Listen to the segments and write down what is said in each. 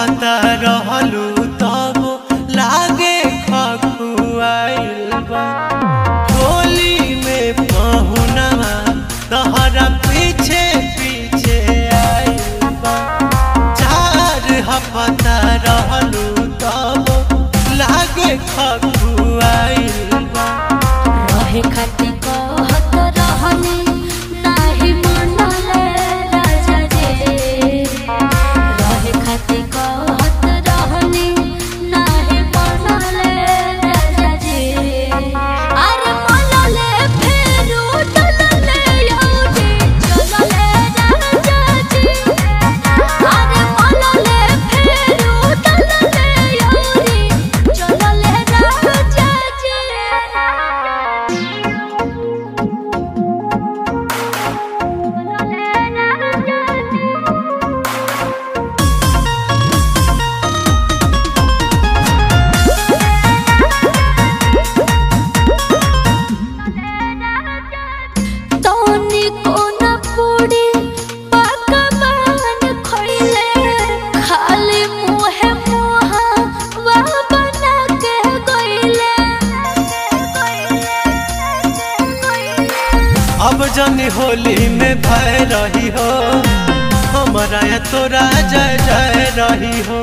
हपता रहलू तब लागे खखुआइल बा होली में पहुनवा तहरा पीछे पीछे आइल बा चार हपता रहलू तब लागे खखुआइल बा रहे खातिर कहत रहनी नाही मनले राजा जे रहे खातिर कहत रहनी नाही मनले राजा जे अरे मनले फेरू डलले यौजी चलले राजा जी अरे मनले फेरू डलले यौजी चलले राजा जी तोनी कोना पूड़ी पकवान खइले खाली मुहे मुहा वा बना के गइले अब जन होली में भय रही हो हमारा या तोरा जय जय रही हो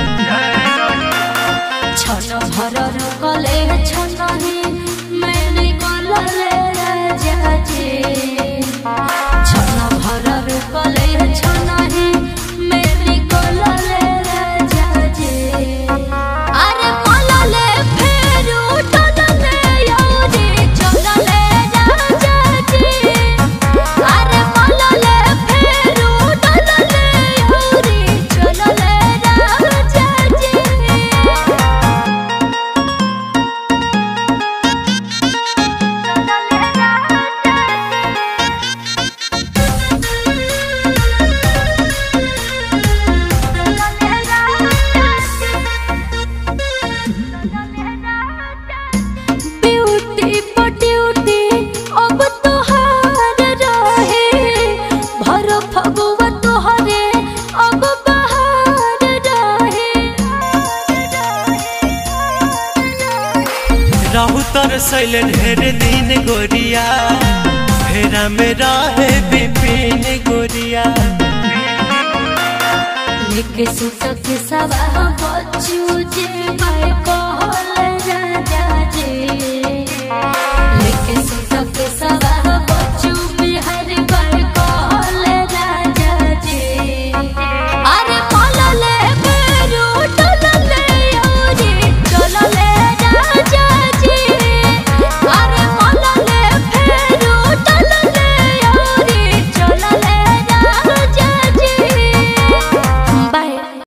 छन भर रुकले छनही मैंने कलले राजा जी छन भर रुकले छनही मैंने कलले राजा जी अरे कलले फेरू टनले यौजी चलले राजा जी अरे कलले फेरू टनले यौजी चलले राजा जी ब्यूटी पट्यूटी अब तोहार रहे भर फगुआ तोहरे अब बहार रहे रहू तर सैलन ढेर दिन गोरिया फेरा में रहे विपिन गोरिया लेके सुत के सवा बच्चू जे भाई कहल राजा जी लेके सुत के सवा